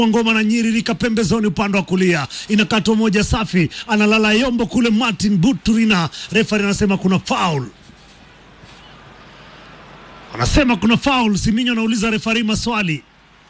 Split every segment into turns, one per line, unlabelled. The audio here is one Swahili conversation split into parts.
ngoma na nyiririka pembezoni upande wa kulia, inakatwa moja safi, analala yombo kule. Martin Buturina, refari anasema kuna foul, anasema kuna foul. Siminyo anauliza refari maswali.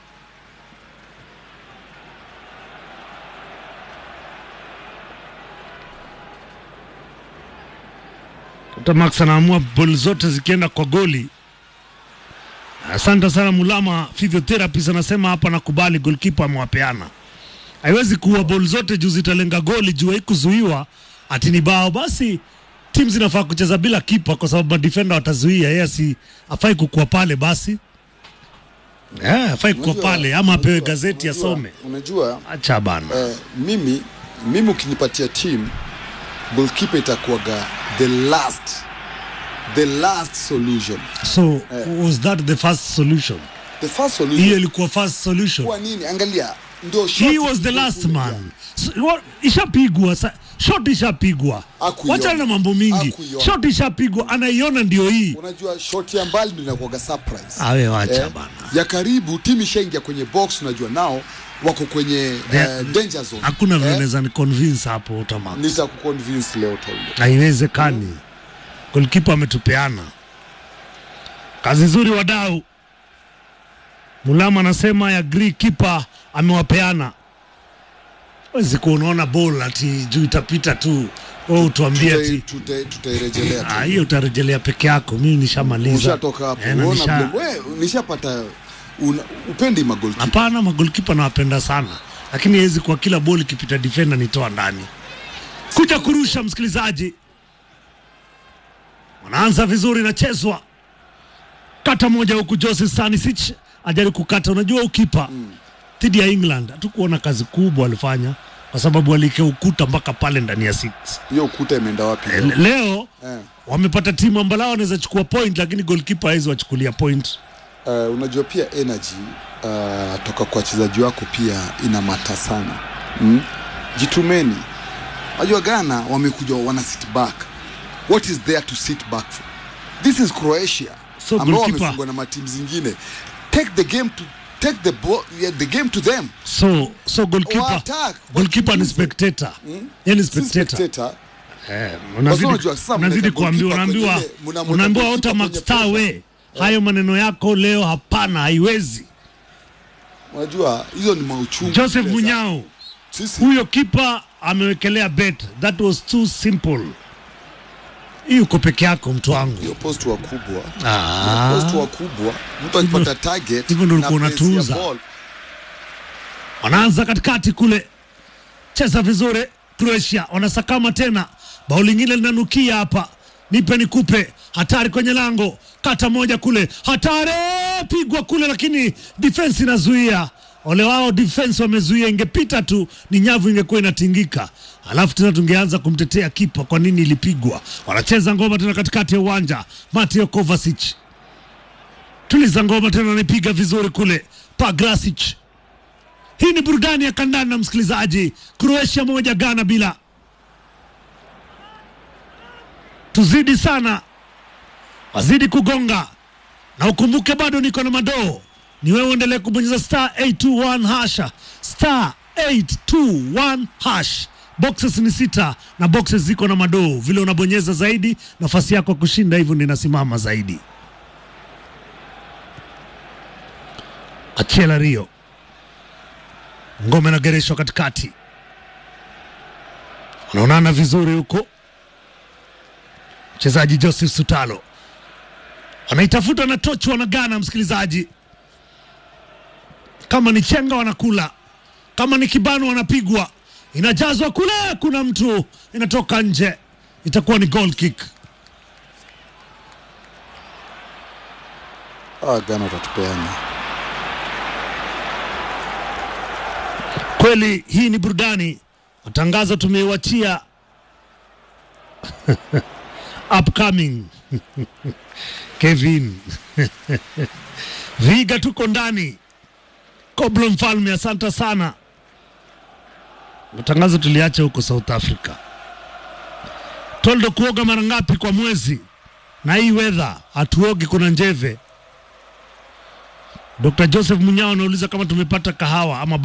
Dr. Max anaamua boli zote zikienda kwa goli. Asante sana Mulama physiotherapist anasema hapa nakubali, goalkeeper amewapeana. Haiwezi kuwa boli zote juu zitalenga goli juu haikuzuiwa ati ni bao. Basi timu zinafaa kucheza bila kipa kwa sababu madefender watazuia, yeye si afai kukuwa pale basi. Eh, afai kukuwa
Unajua-
pale ama apewe
unajua-
gazeti
unajua-
asome.
Unajua
Acha bana.
eh, mimi mimi ukinipatia team goalkeeper itakuwaga the last the last solution.
So was that the first solution?
The first
Hiyo
solution
ilikuwa first solution.
kwa nini? Angalia ndio
He
shot
was the
ilikuwa
last
kule
man.
jana.
So, wa- ishapigwa sa- shot ishapigwa,
Hakuiona.
wachana na mambo mingi.
Hakuiona.
Shot ishapigwa, anaiona ndio hii.
Unajua shot ya mbali ndio inakuwaga surprise.
Awe wacha
Eh,
bana.
ya karibu timu ishaingia kwenye box, unajua nao wako kwenye
They-
eh, danger zone.
Hakuna vile
Eh,
naweza ni convince hapo Utamax.
nitakuconvince leo Toldo.
Haiwezekani. Goalkeeper ametupeana kazi nzuri, wadau. Mulama anasema ya agree, keeper amewapeana. Wezi kuwa unaona ball ati juu itapita tu, wewe utuambie
Tutai-
ati
tutai- Tutairejelea
Ah,
tu.
hiyo utarejelea peke yako, mimi nishamaliza.
Ushatoka hapo.
Eh, na
Unaona
nisha-
vile we nishapata una- upendi magolkipa.
Hapana, magolikipa nawapenda sana, lakini hawezi kwa kila boli ikipita defender nitoa ndani. Kuja kurusha, msikilizaji, wanaanza vizuri, nachezwa kata moja huku, Jose Stanisic ajaribu kukata. Unajua ukipa dhidi ya England hatukuona kazi kubwa alifanya, kwa sababu alikea ukuta mpaka pale ndani ya six.
Hiyo ukuta imeenda wapi?
Eh,
leo?
Leo
Eh.
wamepata timu ambalao wanaweza chukua point, lakini goalkeeper hawezi wachukulia point.
Uh, unajua pia energy uh, toka kwa wachezaji wako pia ina mata sana mm? Jitumeni. Unajua Ghana wamekuja wana sit back. What is there to sit back for? This is Croatia
So
ambao
goalkeeper-
wamefungwa na matimu zingine. Take the game to take the ball, yeah, the game to them.
So so goalkeeper
Wa-attack,
goalkeeper ni
wakimbize.
spectator. Yeye ni
Si
spectator.
spectator.
Eh,
Basi
unazidi
unajua sasa
unazidi
mnaweka
kuambiwa
goalkeeper
unaambiwa
kwenye ile- mnamweka
unaambiwa
goalkeeper
Otamax
kwenye
star
pressure.
we. Hayo maneno yako leo hapana, haiwezi.
Unajua hizo ni mauchungu.
Joseph
zile za-
Munyao
Sisi
huyo kipa amewekelea bet. That was too simple. Hii uko peke yako mtu wangu.
hiyo post wakubwa
Ah.
post wakubwa mtu akipata target
hivyo ndio
na
ulikuwa
pace ya
unatuuza.
ball,
wanaanza katikati kule, cheza vizuri. Croatia wanasakama tena, bao lingine linanukia hapa, nipe nikupe, hatari kwenye lango, kata moja kule, hatari pigwa kule, lakini defense inazuia. Ole wao defense wamezuia, ingepita tu ni nyavu ingekuwa inatingika, alafu tena tungeanza kumtetea kipa, kwa nini ilipigwa. Wanacheza ngoma tena katikati ya uwanja, Mateo Kovacic tuliza ngoma tena, anaipiga vizuri kule, Pagrasic hii ni burudani ya kandanda msikilizaji. Croatia moja Ghana bila. Tuzidi sana, wazidi kugonga na ukumbuke, bado niko na madoo. Ni wewe uendelee kubonyeza star 821 hasha star 821 hash. Boxes ni sita na boxes ziko na madoo. Vile unabonyeza zaidi, nafasi yako ya kushinda hivyo ndio inasimama zaidi. Achela Rio ngome inagereshwa katikati, wanaonana vizuri huko. Mchezaji Joseph Sutalo wanaitafuta na tochi, wanagana msikilizaji, kama ni chenga wanakula, kama ni kibano wanapigwa, inajazwa kule, kuna mtu inatoka nje, itakuwa ni goal kick.
ah, Ghana watatupeana
Kweli hii ni burudani. Matangazo tumeiwachia upcoming Kevin Viga, tuko ndani. Koblo Mfalme, asante sana. Matangazo tuliacha huko South Africa. Toldo, kuoga mara ngapi kwa mwezi? Na hii weather hatuogi, kuna njeve. Dr. Joseph Munyao anauliza kama tumepata kahawa ama